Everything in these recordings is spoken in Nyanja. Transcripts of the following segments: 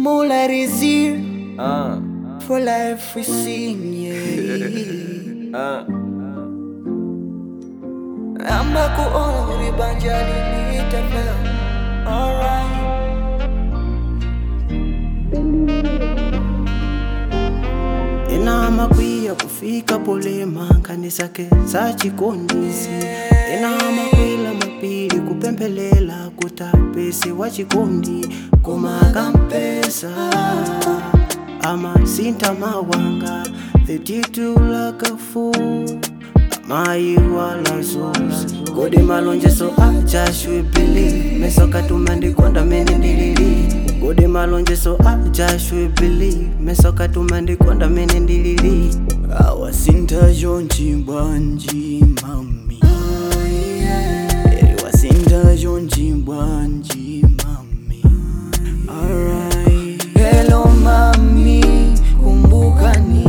Moonlight is here Uh, for life we sing, yeah. uh. Amba kuona kuri banja lilitafea Alright ena makwiya kufika polema kanisa ke sachikondisi ena makwila mapili kupempelela kutapesi wa chikondi kumakampesa amasinta mawanga thititulakafu amayiwalaisos kodi malonjeso ajashwibili mesokatumandikondwa mene ndilili kodi malonjeso ajashwibili mesokatumandikondwa mene ndilili Awasinta jonchi bwanji mami Eri wasinta jonchi bwanji mami Alright Hello mami kumbukani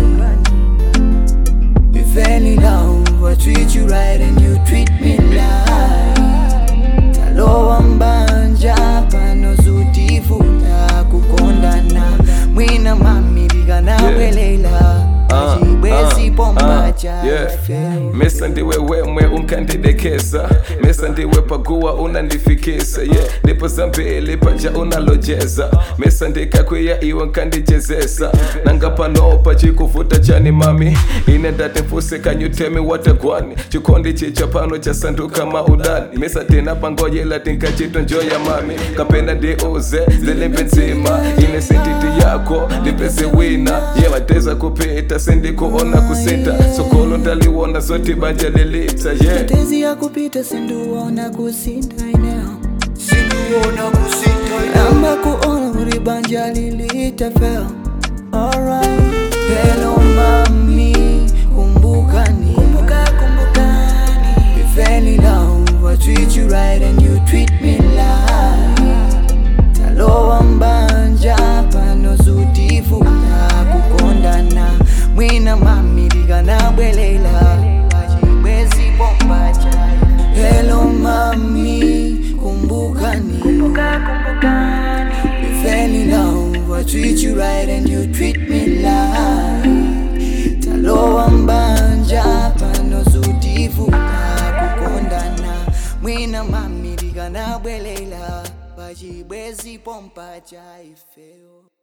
We fell in love I treat you right and you treat me right Talowa mbanja pano zutifuta kukondana Mwina mami likanabwelela Uh, Achibwezi uh, pomba uh, cha yeah. ife mesa ndiwe wemwe unkandidekesa mesa ndiwe pakuwa unandifikisa yeah. ndipo zambili paja unalojeza mesa ndikakwiya iwe nkandijezesa nanga panopa chikuvuta chani mami ine ndati mfuse kanyutemi watagwani chikondi chicha pano chasanduka maudani mesa tena pangoyela tinkachitonjoya mami kapena ndiuze zilimbe nzima ine sentiti yako ndipeze wina ye wateza kupita sendikuona kusita sokolo ndaliwona zoti banja lilita yeah. Tezi ya kupita sinduona kusinta eneo Sinduona kusinta eneo Amba kuona uri banja lilitafel Alright Hello mami kumbukani Kumbuka kumbukani We fell in love I treat you right and you treat me like Talowa mbanja pano zutifuta kukondana Mwina mami likanabwelela Achibwezi pomba chai Hello mami kumbukani We fell in love I treat you right and you treat me like Talowa mbanja pano zutifuta kukondana Mwina mami likanabwelela Pachibwezi pompa cha ifeo